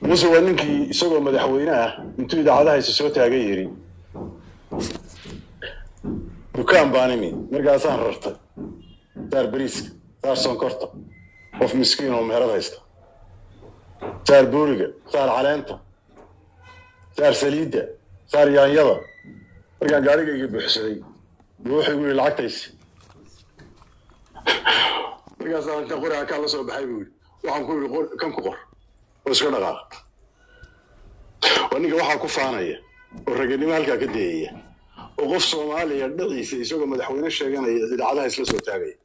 muse waa ninkii isagoo madaxweyne ah intuu idaacadaha isa soo taagan yidhi dukaan baan imi markaasaan rartay saar beriiska saar sonkorta qof miskiin oo meherad haysta saar buuriga saar caleenta saar saliidda saar yaanyada markaan gaarigayga buuxsaday buu wuxuu igu yidhi lacagtaysi markaasaan intaan qori hakaa la soo baxay buu yidhi waxaan ku yidhi qor- kan ku qor oo iska dhaqaaq waa ninka waxaa ku faanaya oo raganimo halkaa ka dayaya oo qof soomaaliya dhiciisa isagoo madaxweyne sheeganaya idaacadaha isla soo taagaya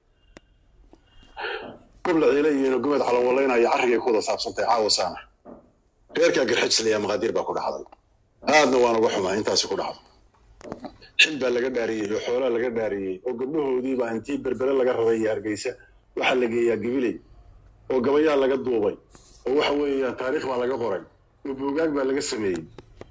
gobla ciile iyo gobad calawalaynaya carrigay ku wada saabsantahay caawa saana reerkaa garxajslaya maqaadiir baa ku dhacday aadna waan uga xumaa intaasi ku dhacdo xil baa laga dhaariyey oo xoolaa laga dhaariyey oo gabdhahoodii baa intii berbere laga raray iyo hargeysa waxaa la geeyaa gabiley oo gabayaa laga duubay oo waxa weeyaan taariikh baa laga qoray oo buugaag baa laga sameeyey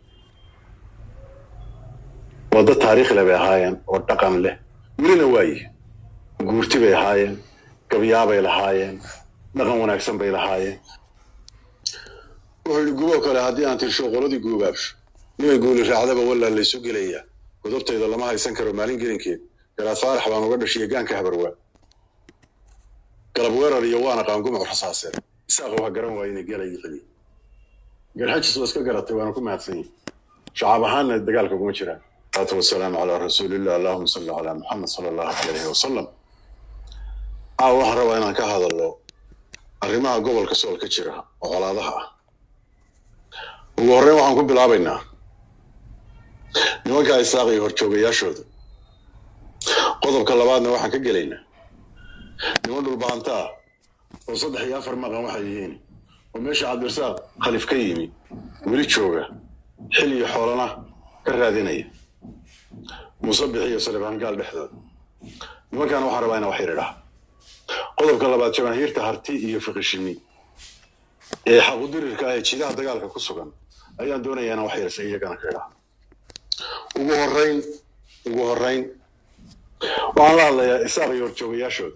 waddo taariikh leh bay ahaayeen oo dhaqan leh welina waayi guurti bay ahaayeen gabyaabay lahaayeen dhaqan wanaagsan bay lahaayeen wuxuu yidhi guboo kale haddii aan tirsho qoladii guubaabsho nimay guuli raacdaba walaa laysu gelayaa godobtayda lama haysan karo maalin gelinkeed garaad faarax baan uga dhashiya gaanka habarwaa galab weerar iyo waana qaangumuc rasaaseen isaaqow ha garan waayina gelay celi garxajis waa iska garatay waana ku mahadsan yihin shacaab ahaanna dagaalka kuma jiraan salaatu wasalaamu calaa rasuulillah allahuma salli calaa muxamed sala allahu calayhi wasalam aa waxaan rabaa inaan ka hadalno arrimaha gobolka sool ka jira oo colaadaha ah ugu horreyn waxaan ku bilaabaynaa nimanka isaaq iyo horjoogayaashooda qodobka labaadna waxaan ka gelaynaa niman dhulbaanta ah oo saddex iyo afar maqan waxay yihiin oo meesha cabdirasaaq khalif ka yimi weli jooga xil iyo xoolana ka raadinaya musabix iyo salebaangaal dhexdooda nimankaana waxaan rabaa inaan wax yar idhaha qodobka labaad jamaahiirta harti iyo fiqishimi ee xaqudirirka ah ee jidaha dagaalka ku sugan ayaan doonayaa inaan wax yarsa iyagana ka idhaha ugu horrayn ugu horrayn waxaan la hadlayaa isaaq iyo horjoogayaashooda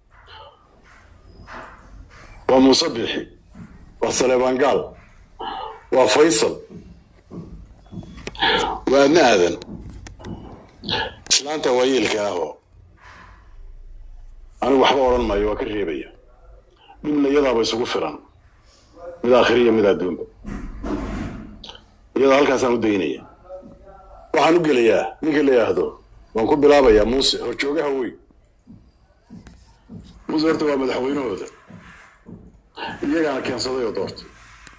waa muuse bixi waa saleebaan gaal waa faysal waa adna aadan islaanta waayeelka ahoo anigu waxba odhan maayo waa ka reebaya dhibna iyadaaba isugu filan mid aakhiriya mid adduunba iyada halkaasaan u daynaya waxaan u gelayaa ninka la yidhaahdo waan ku bilaabayaa muuse horjoogaha weyn muuse horta waa madaxweynahooda iyagaana keensaday oo doortay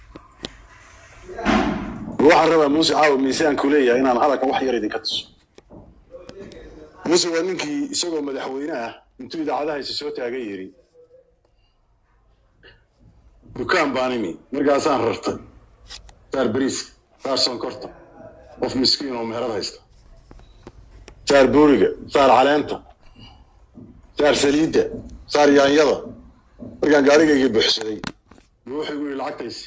waxaan rabaa muuse caawa miisaanku leeyahay inaan hadalkan wax yar idinka tuso muuse waa ninkii isagoo madaxweyne ah intuu idaacadaha isa soo taagan yidhi dukaan baan imi markaasaan rartay saar beriiska saar sonkorta qof miskiin oo meherad haysta saar buuriga saar caleenta saar saliidda saar yaanyada markaan gaarigayga buuxsaday buu wuxuu igu yidhi lacagtaysi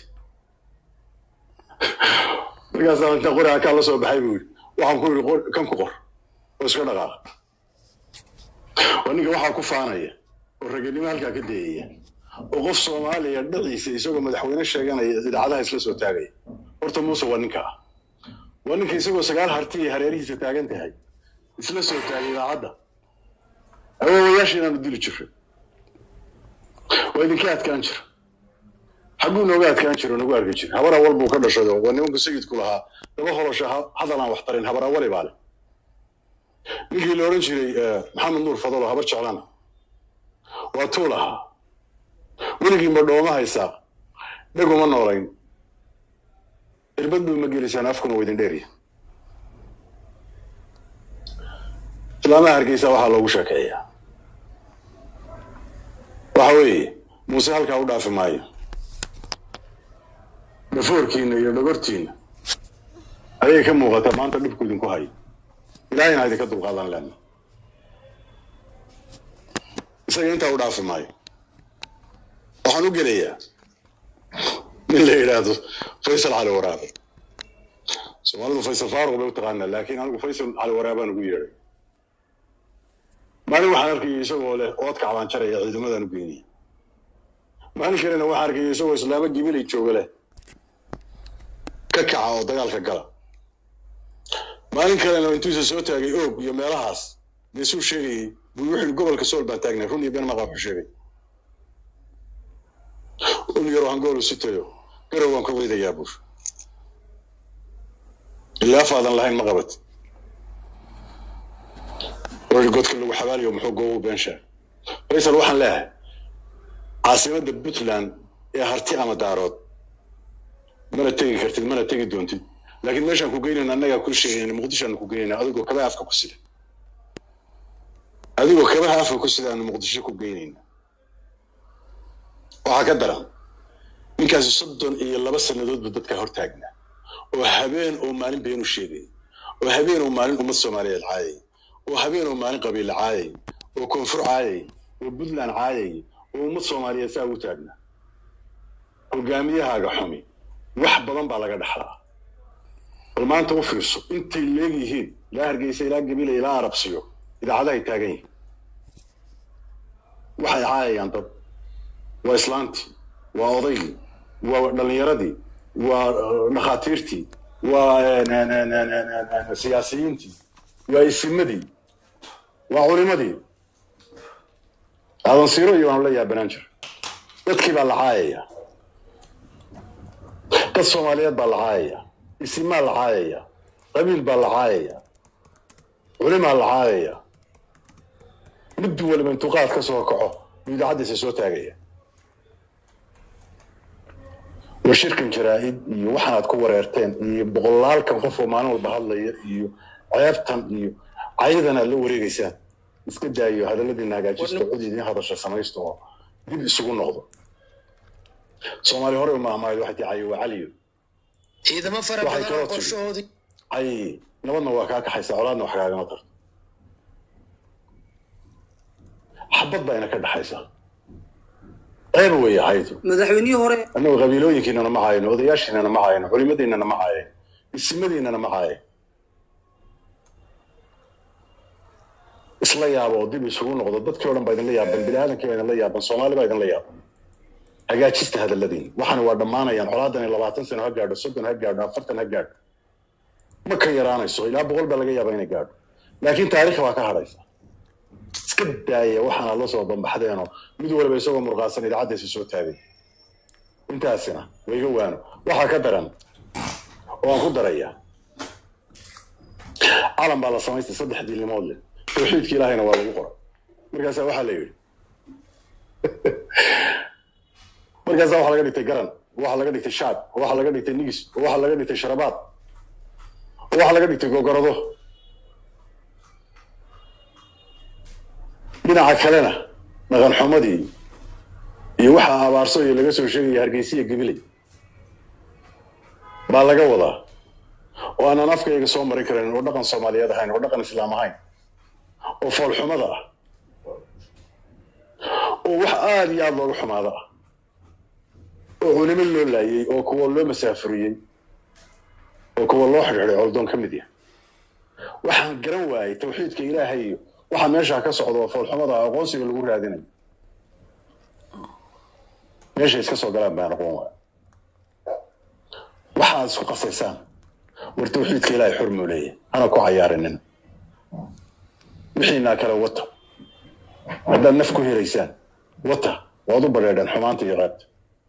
markaasaan intaan qori hakaa la soo baxay buu yidhi waxaan ku yidhi qor- kan ku qor oo iska dhaqaaq waa ninka waxaa ku faanaya oo raganimo halkaa ka dayaya oo qof soomaaliya dhiciisa isagoo madaxweyne sheeganaya idaacadaha isla soo taagaya horta muuse waa ninka ah waa ninka isagoo sagaal harti iyo hareerihiisa taagan tahay isla soo taagay idaacadda awoowayaasha inaanu dili jirro waa idinka adkaan jira xagguu nooga adkaan jiro nagu arki jira habar awal buu ka dhashado waa nimanku sayidku lahaa daba holosha ha- hadal aan wax tarin habar awali baa leh ninkii la odhan jiray eh, maxamed nuur fadalo habar jeclana waa tuu lahaa weligiinba dhooma haysaa dheguma noolayn irbad buu ma gelisaan afkuna waa idin dheeriya islaamaha hargeysa waxaa loogu sheekeeyaa waxa weeye muuse halkaa u dhaafi maayo dhafoorkiina iyo dhogortiina ayay ka muuqataa maanta dhibku idinku hayo ilaahayna ha idinka dulqaadan leena isaga intaa u dhaafi maayo waxaan u gelayaa nin la yidhaahdo faysal cali waraabe soomaalidu faysal faaruq bay u taqaanaa laakiin anigu faysal cali waraabaan ugu yeedhay maalin waxaan arkayay isagoo leh oodka cabaan jaraya ciidamadaan u geynaya maalin kalena waxaan arkayay isagoo islaamo gibilay jooga leh ka kaca oo dagaalka gala maalin kalena intuusa soo taagay oog iyo meelahaas geesuu sheegayey buu wuxuu gobolka sool baan taagnay run iyo been maqa wuxuu sheegay ul yaroo hangoolu sitayo garow waan ka weydayaa buur ilaafaadan lahayn ma qabat wari godka lagu xabaaliyo muxuu goobu beenshaa faysal waxaan leeyahay caasimadda puntland ee harti ama daarood mana tegi kartid mana tegi doontid laakiin meeshaan ku geynayna annagaa kuu sheegayna muqdishoaanu ku geynayna adigoo kabaha afka ku sida adigoo kabaha afka ku sida aanu muqdisho ku geynayna waxaa ka daran ninkaasi soddon iyo laba sannadoodba dadka hortaagnaa oo habeen oo maalin beenu sheegay oo habeen oo maalin ummad soomaaliyeed caayay oo habeen oo maalin qabiile caayay oo koonfur caayay oo puntland caayay oo ummad soomaaliyeed saa ugu taagnaa hogaamiyahaaga xumi wax badan baa laga dhaxlaa bal maanta u fiirso intay leegyihiin ilaa hargeysa ilaa gabile ilaa arabsiyo idaacadahay taagan yihiin waxay caayayaan dad waa islaantii waa odaygii waa dhallinyaradii waa dhakhaatiirtii waa siyaasiyiintii waa isimadii waa culimadii adansiiro iyo waanu la yaabanaan jira dadkii baa la caayaya dad soomaaliyeed baa la caayaya isimaa la caayaya qabiil baa la caayaya culimaa la caayaya mid waliba intuu qaad ka soo kaco buu idaacaddiisa soo taagaya war shirkan jaraa'id iyo waxaanaad ku wareerteen iyo boqolaalkan qof oo maalin walba hadlaya iyo ceebtan iyo cayadan aad la wareegaysaan iska daayo hadalladiina hagaajista cod idiin hadasha samaysta oo dib isugu noqdo soomaali hore uma ahmayd waxay tii cayo waa caliyo ciidamo fara Waxay badan kaloo oo tiri. qorshahoodii cay nabadna waa kaa kaxaysa colaadna wax kaagama tarto xabad baa ina ka dhaxaysa ceeb weeye caydu madaxweynihii hore annagu qabiilooyinkiinana ma caayno odayaashiinana ma caayno culimadiinana ma caayen isimadiinana ma caayen isla yaabo oo dib isugu noqdo dadkii o dhan baa idinla yaaban bini aadamkii baa idinla yaaban soomaali baa idinla yaaban hagaajista hadalladiin waxana waa dhammaanayaan colaadan iyo labaatan sano ha gaadho soddon ha gaadho afartan ha gaadho ma ka yaraanayso ilaa boqol baa laga yaabaa inay gaadho laakiin taariikha waa ka hadhaysa iska daaya waxaana la soo bambaxdeenoo mid waliba isagoo murqaasan idaacaddiisa soo taagay intaasina wayga waano waxaa ka daran oo aan ku darayaa calan baa la samaystay saddex diilnimood leh tawxiidka ilaahayna waa lagu qoray markaasaa waxaa la yidhi markaasaa waxaa laga dhigtay garan oo waxaa laga dhigtay shaab oo waxaa laga dhigtay nigis oo waxaa laga dhigtay sharabaad oo waxaa laga dhigtay gogorado dhinaca kalena dhaqan xumadii iyo waxaa abaarso iyo laga soo sheegaya hargeysiya gabiley baa laga wadaa oo aanan afkayga soo marin karin oo dhaqan soomaaliyeed ahayn oo dhaqan islaam ahayn oo foolxumada ah oo wax aada iyo aada looga xumaado ah oo culimo loo laayey oo kuwa loo masaafuriyey oo kuwa loo xidhiidhay coldoon ka mid yahay waxaan garan waayey tawxiidka ilaahay iyo waxa meeshaa ka socda oo foolxumada ah aqoonsiga lagu raadinayo meeshay iska soo galaan baan aqoon waaya waxaad isku qasaysaan war tawxiidka ilaahay xor muu leeyahay hana ku cayaarinina wixiinaa kale wata haddaad naf ku helaysaan wata waad u badheedheen xumaanta iyo qaabta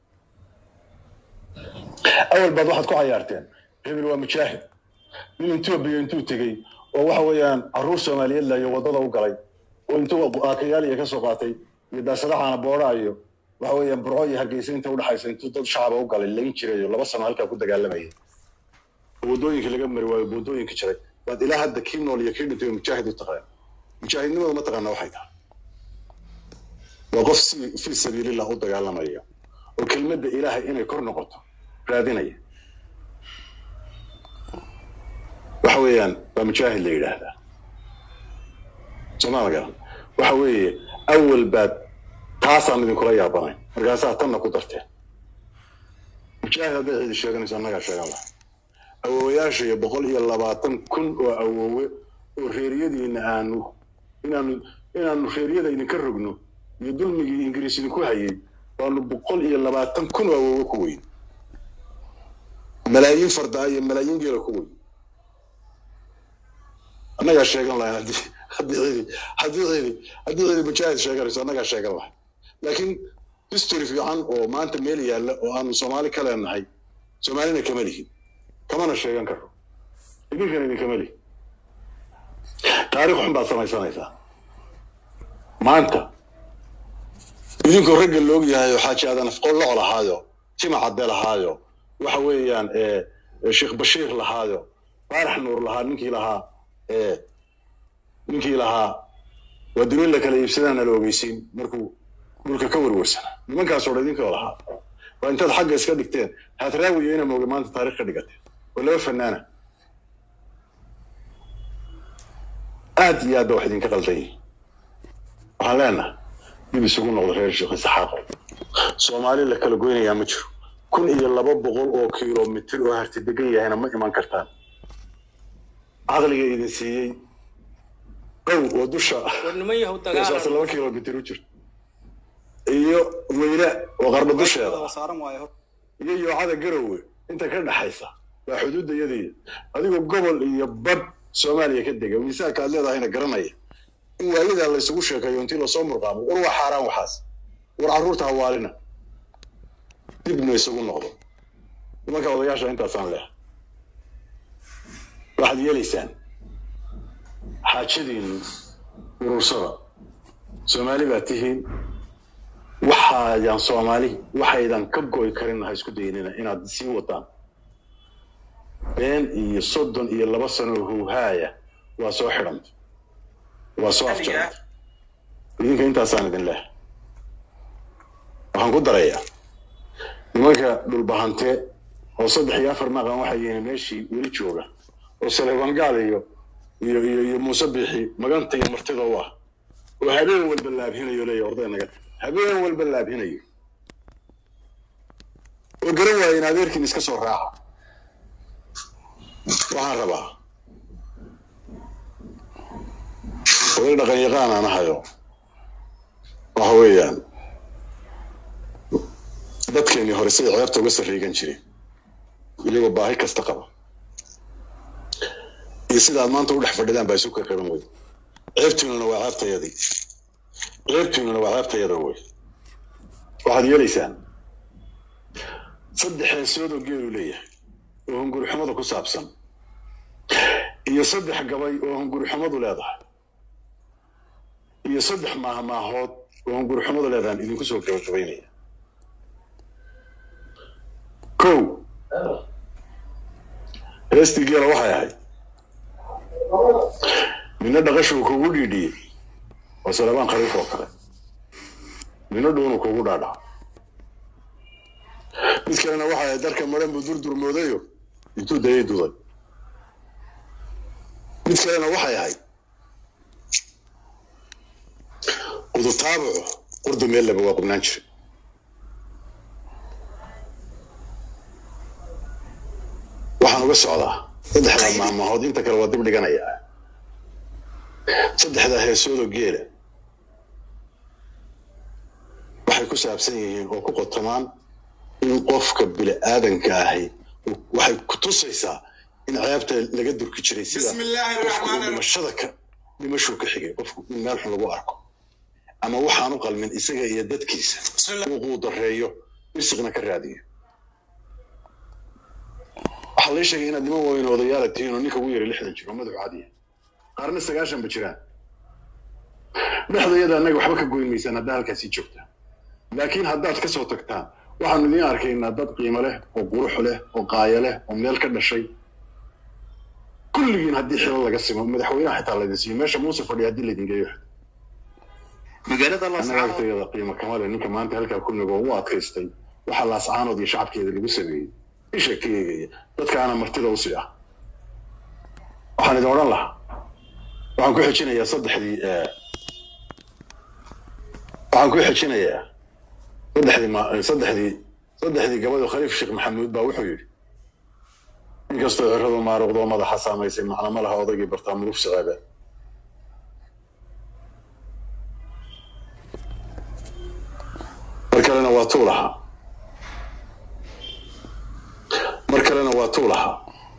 awal baad waxaad ku cayaarteen hebel waa mujaahid nin etoobiya intuu tegey oo waxa weeyaan carruur soomaaliyeed layo waddada u galay oo intuu aakayaaliya ka soo qaatay iyo daasadaxaana boodha iyo waxa weeyaan burco iyo hargeysa inta udhaxaysa intuu dad shacaba u galay layn jirayo laba sano halkaa ku dagaalamayay oo waddooyinka laga mari waayo waddooyinka jiray baad ilaa hadda kii nool iyo kii dhintay oo mujaahid u taqaan mujaahidnimada ma taqaana waxay tahay waa qof si fii sabiilillah u dagaalamaya oo kelmadda ilaahay inay kor noqoto raadinaya waxa weeyaan waa mujaahid la yidhaahdaa somaa garan waxa weeye awal baad taasaan idinkula yaabanayn markaasaa tanna ku darteen mujaahid hadday cidi sheeganayso annagaa sheegan laha awoowayaasha iyo boqol iyo labaatan kun oo awoowe oo reeriyadiina aanu inaanu inaanu reeriyada idinka rogno iyo dulmigii ingiriis idinku hayay waanu boqol iyo labaatan kun oo awoowe ku weyn malaayiin fardaa iyo malaayiin geela ku wey annagaa sheegan lahayn haddii haddii cidi haddii cidi haddii cidi mujaahid sheeganayso annagaa sheegan lahay laakiin history fiican oo maanta meel yaalla oo aanu soomaali ka leenahay soomaalina kama lihin kamana sheegan karo idinkana idinkama lihin taariikh xun baad samaysanaysaa maanta idinkoo ragga loog yahay oo xaaji aadan afqol loc lahaayo tima cadde lahaayo waxa weeyaan sheekh bashiir lahaayo faarax nuur lahaa ninkii lahaa ninkii lahaa waa dunin la kala iibsadaana la ogeysiin markuu dhulka ka werwersanaa nimankaasoo dhan idinkoo lahaa waa intaad xagga iska dhigteen haatraawiyo ina mooga maanta taarikh ka dhigateen oo laba fanaana aad iyo aad ba wax idinka qaldan yihin waxaan leenahay dib isugu noqdo reer sheekh isaxaaqo soomaali la kala goynayaa ma jiro kun iyo laba boqol oo kilomitir oo harti degan yahayna ma iman kartaan caqliga idin siiyey qow oo dusha saas laba kilomitir u jirto iyo weyne oo qarba dusheeda iyo yoocada garowe inta ka dhaxaysa waa xuduudda yadii adigoo gobol iyo badh soomaaliya ka dega miisaanka aad leedahayna garanaya in waalidaa laysugu sheekayo intii lasoo murqaamo war waa xaaraan waxaas war carruurta hawaalina dibna isugu noqdo nimanka odayaasha intaasaan leeha waxaad yeelaysaan xaajadiinu urursada soomaali baad tihiin waxaayaan soomaali waxaydan ka goy karin ha isku daynina inaad sii wadaan been iyo soddon iyo laba sano huuhaaya waa soo xidhanta waa soo afjaranta idinka intaasaan idin leh waxaan ku darayaa nimanka dhulbahante oo saddex iyo afar maqan waxay yihiin meeshii weli jooga oo saleebangaal iyo iyo iyo iyo muuse biixi maganta iyo martida u ah oo habeen walba laabhinayo leeya orday naga habeen walba laabhinayo oo garan waaya in adeerkiin iska soo raaca waxaan rabaa oday dhaqan yaqaan aan ahayo waxa weeyaan dadkeenii hore siday ceebta uga sarreegan jireen iyagoo baahi kasta qaba iyo sidaad maanta u dhex fadhidaan baa isu karkaban wey ceebtiinuna waa ceebtayadii ceebtiinuna waa ceebtayada wey waxaad yeelaysaan saddex heesood oo geelu leeyahay oo hungurixumada ku saabsan iyo saddex gabay oo hungurixumadu leedahay iyo saddex maahmaahood oo hungurixumadu leedahan idinku soo gabagabaynaya kow heestii geela waxay ahayd midna dhaqashuu kugu dhiidhiyey waa salabaan khaliif oo kale midna dhuunu kugu dhaadhaca mid kalena waxay ahayd darka maran buu durdurmoodayo intuu dayay duday mid kalena waxay ahayd qudutaabucu qurdu meel laba waa qubnaan jiray waxaan uga socdaa saddexdaa maamahood inta kale waa dib dhiganayaa saddexdaa heesoodoo geela waxay ku saabsan yihiin oo ku qotamaan in qofka bini aadanka ahi waxay ku tusaysaa in ceebta laga durki jiray sida qofku uu dhimashada ka dhimashuu ka xigay qofku in meel xun lagu arko ama waxaan u qalmin isaga iyo dadkiisa uu quudareeyo risiqna ka raadiyo waxaa lii sheegay inaad niman weyn odayaala tihiin oo ninka ugu yara lixdan jiro madaxu cadiya qaarna sagaashanba jiraan dhexdayada annaga waxba ka goyn maysaan haddaa halkaasii joogtaan laakiin haddaad ka soo tagtaan waxaanu idiin arkaynaa dad qiimo leh oo qurux leh oo qaaya leh oo meel ka dhashay kulligiin haddii xilo laga simo madaxweynaha xitaa laydin siiyo meesha muuse fadhiya haddii laydin geeyo magaalada annaga agtayada qiimo kama leh ninka maanta halkaa ku nigoo u adkaystay waxaa laascaanood iyo shacabkeeda lagu sameeyey isha ka eegaya dadkaana martida u sii ah waxaan idin odhan lahaa waxaan ku xijinayaa saddexdii waxaan ku xijinayaa saddexdii ma saddexdii saddexdii gabadho khaliif sheekh maxamuud baa wuxuu yidhi inkastoo ciradu maaruqdoo madaxa saamaysay macna ma laha odaygii bartaa muluf saceebe mar kalena waa tuu lahaa marka kalena waa tuu lahaa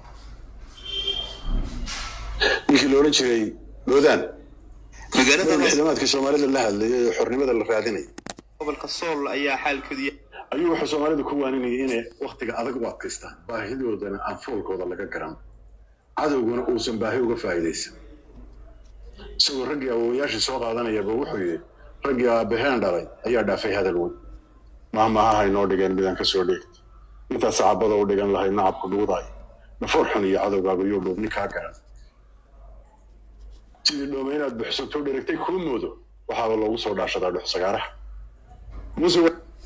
ninkii la odhan jiray loodaan magaalada ciidamaadkii soomaalida la hadlayay ee xornimada la raadinaya gobolka sool ayaa xaalkoodu yahay ayuu wuxuu soomaalida ku waaninayay inay waktiga adag u adkaystaan baahidoodana aan foolkooda laga garan cadowguna uusan baahi uga faa'iidaysan isagoo raggii awowayaashii soo qaadanayaba wuxuu yidhi raggii aabaheen dhalay ayaa dhaafay hadal weyn mahmahaha inoo dhigeen midaan ka soo dheegta intaas sacabada u dhigan lahay nacabku dhuudaay nafoor xun iyo cadowgaagu yuu dhuubni kaa garan sidii dhoome inaad buxsato dheragtay kuu moodo waxaaba loogu soo dhaashadaa dhux sagaaraha muse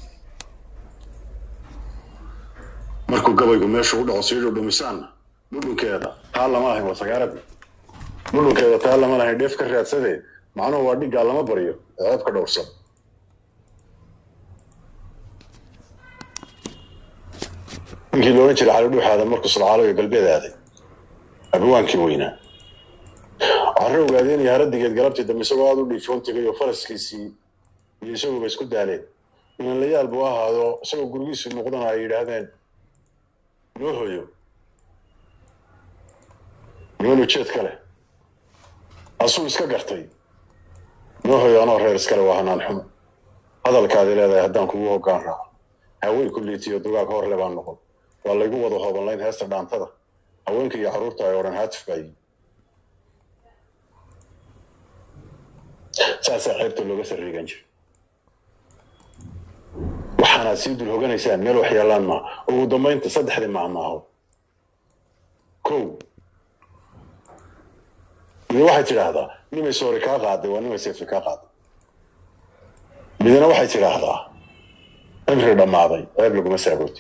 markuu gabaygu meeshu u dhaco sii dhudhumisaanna dhudhunkeeda taa lama ahayn waa sagaaradii dhudhunkeeda taa lama lahayn dheef ka raadsadee macnuhu waa dhiggaa lama baryo ee ceeb ka dhowrsan ninkii loolan jiray cali dhuuxaada markuu sulcaaloga galbeed aaday abawaankii weynaa carre ogaadeenaya haradigeed galabtii dambe isagoo aada u dhiifoon tegay oo faraskiisii iyo isaguba isku daaleen inanlayaal buu ahaado isagoo gurigiisu noqdana ay yidhaahdeen noo hoyo niman ujeed ka leh asuu iska gartay noo hoyo anoo reer iskale waa hanaan xumo hadalkaadi leedahay haddaan kugu hoggaan raaco haween ku liitiyo dugaag hor le baan noqon waa laygu wada hoobanlayn heesta dhaantada haweenka iyo carruurta ay odhan haatif baayi saasaa ceebta looga sarriigan jira waxaanaad sii dul hoganaysaan meel wax yaallaan maa ugu dambaynta saddexdii maamaaho kow mid waxay tidhaahdaa nimay soori kaa qaaday waa nimay seefi kaa qaaday midna waxay tidhaahdaa cimri dhammaaday ceeb laguma saagooti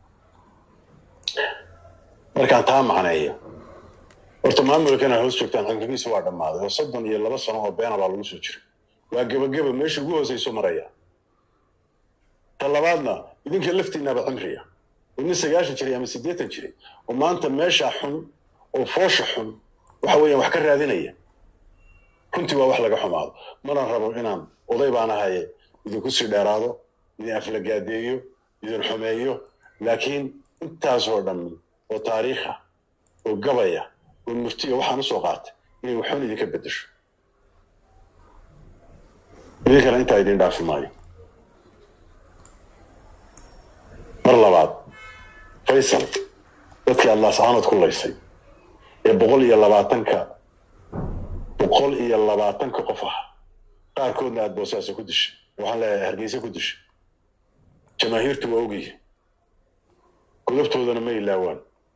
markaan taa macneeyo horta maamulkan aad hoos joogtaan cimrigiisu waa dhammaaday oo soddon iyo laba sano oo beena baa lagu soo jiray waa gebageba meesha ugu hoosayso maraya ta labaadna idinka laftiinaba cimriya oo nin sagaashan jiray ama siddeetan jiray oo maanta meesha xun oo foosha xun waxa weeyaan wax ka raadinaya runtii waa wax laga xumaado mana rabo inaan oday baan ahaye idinku sii dheeraado idin aflagaadeeyo idin xumeeyo laakiin intaasoo dhammi oo taariikha oo gabaya oo murtiya waxaan usoo qaatay inay waxun idinka beddesho idinkana intaa idin dhaafi maayo mar labaad faysal dadkii aad laascaanood ku laysay ee boqol iyo labaatanka boqol iyo labaatanka qof ah qaarkoodna aad boosaaso ku dishay waxaan leeyahay hargeysa ku dishay jamaahiirtu waa ogyihin gudabtoodana ma ilaawaan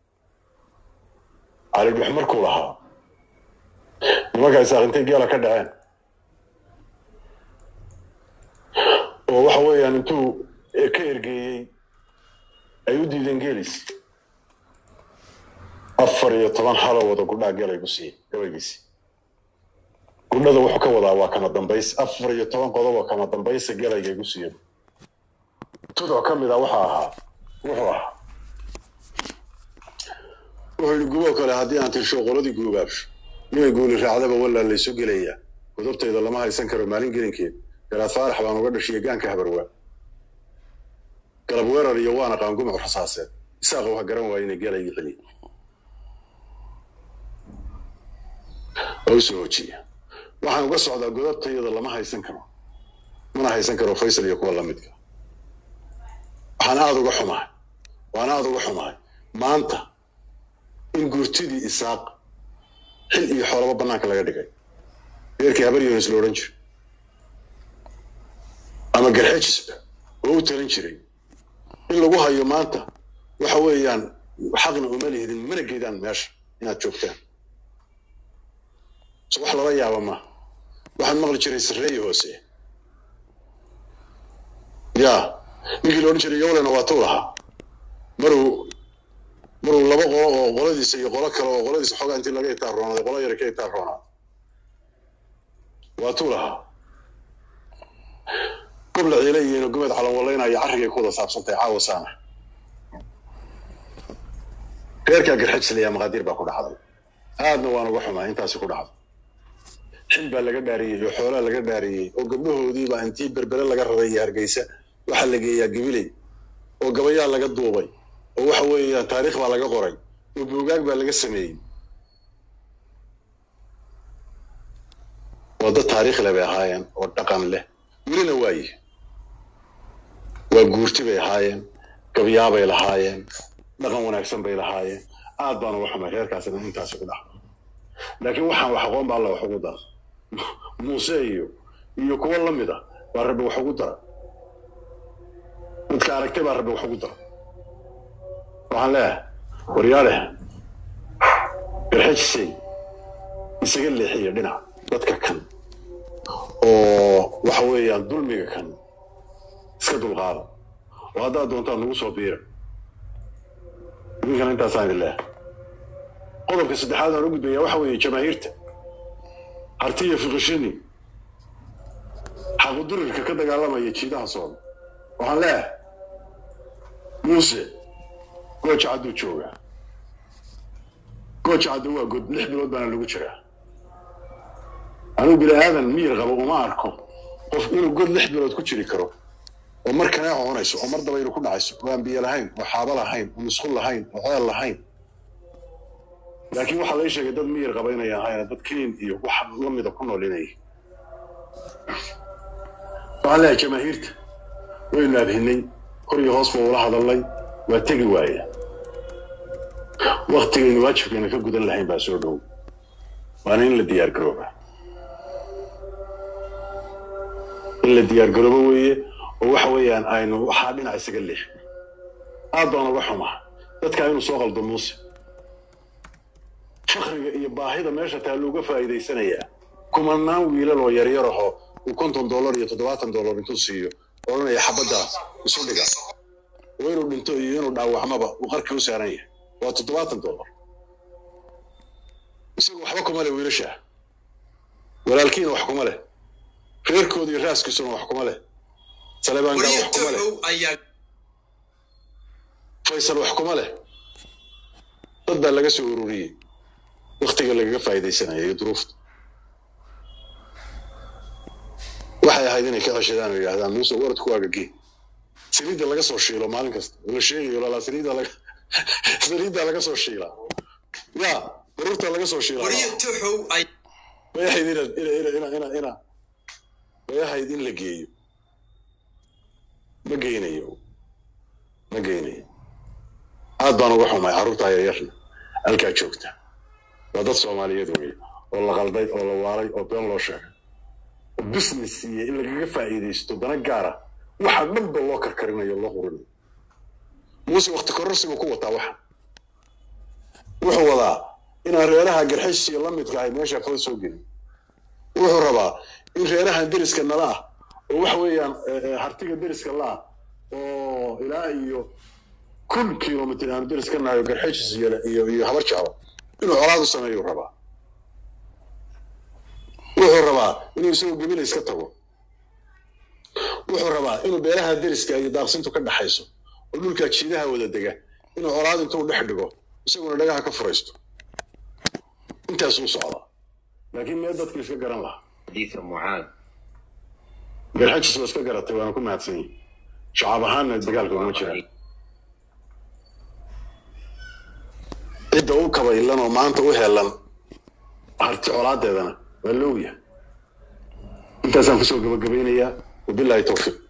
cali dhux markuu lahaa nimanka isaaqintay geela ka dhaceen oo waxa weeyaan intuu ka ergeeyey ay u diideen geelis afar iyo toban halo wada gudhaa geelay ku siiyey gabaygiisi gudhada wuxuu ka wadaa waa kama dambays afar iyo toban qodob oo kama dambaysa gelaygay ku siiyeen tuduc ka mid a waxa ahaa wuxuu ahaa wuxuu yidhi guboo kale haddii aan tirsho qoladii guugaabsho nimay guuli raacdaba walaa laysu gelayaa godobtayda lama haysan karo maalin gelinkeed garaad faarax baan uga dhashiya gaanka habarwaa galab weerar iyo waana qaangumuc rasaaseed isaaq wax garan waaya inay gelayga celiya oo usoo hojiya waxaan uga socdaa godobtayada lama haysan karo mana haysan karo faysal iyo kuwa lamidka waxaan aada uga xumahay waan aada uga xumahay maanta in guurtidii isaaq xil iyo xoolaba bannaanka laga dhigay reerkii habar yonis la odhan jiray ama garxejisba oo u talin jiray in lagu hayo maanta waxa weeyaan xaqna uma lihidin mana geedaan meesha inaad joogtaan so wax lala yaaba ma waxaan maqli jiray sarreeyi hoose yaa ninkii la odhan jiray yowlena waa tuu lahaa maruu maruu laba qolo oo qoladiisa iyo qolo kale oo qoladiisa xoogaa intii laga itaarroonaaday qolo yara ka itaarroonaaday waa tuu lahaa gobla ciila iyo gumeed calanwalaynaya carrigay ku wada saabsantahay caawa saana reerkaa garxajslayaa maqaadiir baa ku dhacday aadna waan uga xumaa intaasi ku dhacday xil baa laga dhaariyey oo xoolaa laga dhaariyey oo gabdhahoodiibaa intii berbere laga raray iyo hargeysa waxaa la geeyaa gabiley oo gabayaa laga duubay oo waxa weeyaan taariikh baa laga qoray oo buugaag baa laga sameeyey waa dad taariikh leh bay ahaayeen oo dhaqan leh welina waaye waa guurti bay ahaayeen gabyaabay lahaayeen dhaqan wanaagsan bay lahaayeen aad baana uga xumay reerkaasina intaasi ku dhaxlo laakiin waxaan wax aqoon baa alla wax ugu dara muuse iyo iyo kuwo la mid a baa rabbi wax ugu dara dadka aragtay baa rabbi wax ugu dara waxaan leeyahay waryaaleh garxajisay isaga leexiya dhinac dadka kan oo waxa weeyaan dulmiga kan iska dulqaada oo haddaad doontaan nagu soo biira idinkana intaasaan idin leeyahay qodobka saddexaad aan u gudbaya waxa weeye jamaahiirta hartiya fiqishini xaqudurirka ka dagaalamaya jiidaha sooda waxaan leeyahay muuse gooja cadduu joogaa gooja caddu waa god lix bilood baana lagu jiraa anugu bini aadan miyir qabo uma arko qof inuu god lix bilood ku jiri karo oo mar kanee coonayso oo mar dabaylu ku dhacayso oo aan biyo lahayn oo xaabo lahayn oo musqul lahayn oo ceel lahayn laakiin waxaa lai sheegay dad miyir qaba inay ahayn dad keen iyo wax la mida ku nool inay waxaan leeyahay jamaahiirta waynu abhinay kor iyo hoos baa ula hadalnay waa tegi waaya waktigaynu waajibkeena ka gudan lahayn baa soo dhow waana in la diyaar garooba in la diyaar garoobo weeye oo waxa weeyaan aynu waxaa dhinac isaga leex aad baan uga xumaa dadkaa inuu soo qaldo muuse fakriga iyo baahida meesha taa looga faa'iidaysanayaa kumanaan wiilal oo yaryar ahoo uu konton dollar iyo toddobaatan dollar intuu siiyo odhanaya xabaddaa isu dhiga oo inuu dhinto iyo inuu dhaawacmaba uu qarkii u saaran yahay waa toddobaatan dollar isagu waxba kuma leh wiilasha walaalkiina wax kuma leh reerkooda iyo raaskiisuna wax kuma leh saleebaan gaal wax kuma leh faysal wax kuma leh dad baa laga soo ururiyey waktiga lagaga faa'iidaysanaya iyo duruufta waxay ahayd inay ka ceshadaan oo yidhahdaan muuse waradku waa gagee saliidda laga soo shiilo maalin kasta la sheegayo lalaa saliidda laga saliidda laga soo shiilaa ya baruurta laga soo shiilaa way ahayd ina ina ina ina ina ina way ahayd in la geeyo ma geynayo ma geynayo aad baan uga xumay carruurtaa yaryarna halkaa joogta waa dad soomaaliyeed wey oo la qalday oo la waalay oo been loo sheegay oo business siiye in lagaga faa'iidaysto dana gaara waxa dhanba loo karkarinayo loo qurinayo muuse wakti kororsigu ku wataa waxa wuxuu wadaa inaan reeraha garxaysiga la midka ahay meesha kala soo gelin wuxuu rabaa in reerahan deriska nala ah oo waxa weeyaan hartiga deriska la ah oo ilaa iyo kun kilomitr aanu deris ka nahay oo garxaysis iyo iyo habar jeclo inuu colaad u sameeyu rabaa wuxuu rabaa inuu isagoo gemina iska tago wuxuu rabaa inuu beeraha deriska iyo daaqsintu ka dhaxayso oo dhulkaa jiidaha wada dega inuu colaad intuu dhex dhigo isaguna dhagaha ka furaysto intaasuu socdaa laakiin mee dadku iska garan lahaa حديث معاذ garxajis waa iska garatay waana ku mahadsan yihin shacab ahaanna dagaalka uma jiraan cidda u kabaylan oo maanta u helan harti colaadeedana waa la ogyahay intaasaan kusoo gabagabaynayaa wabilaahi towfiiq